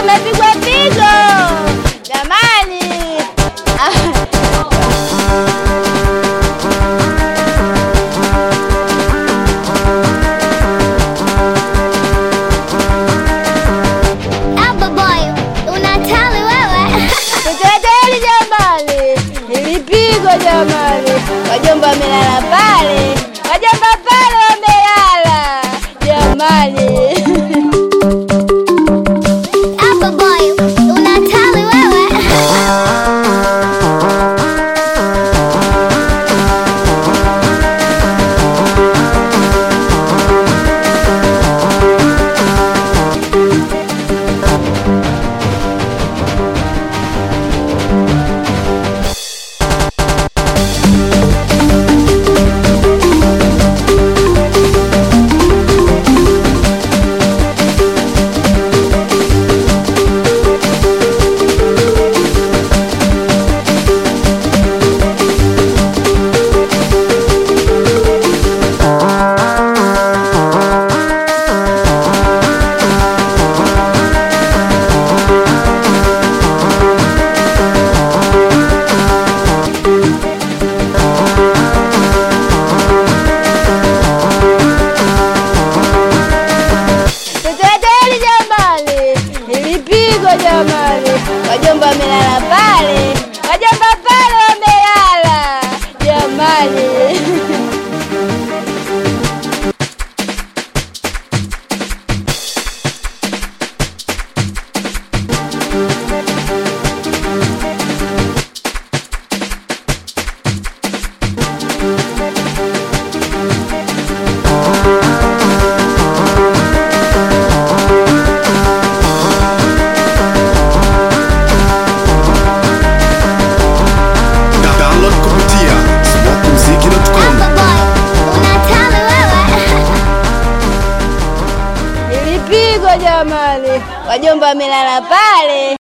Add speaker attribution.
Speaker 1: tumepigwa pigo jamani.
Speaker 2: Alba boy, unatali wewe.
Speaker 1: Tuteteli jamani, nilipigwa jamani, wajomba wamelala pale, wajomba pale wamelala jamani.
Speaker 2: Alba boy, unatali wewe.
Speaker 1: Tuteteli jamani, nilipigwa jamani, wajomba wamelala pale, wajomba pale wamelala jamani.
Speaker 3: Da- download kupitia smokumziki.com
Speaker 2: Alba boy, unatali wewe.
Speaker 1: Nilipigwa jamani, wajomba wamelala pale,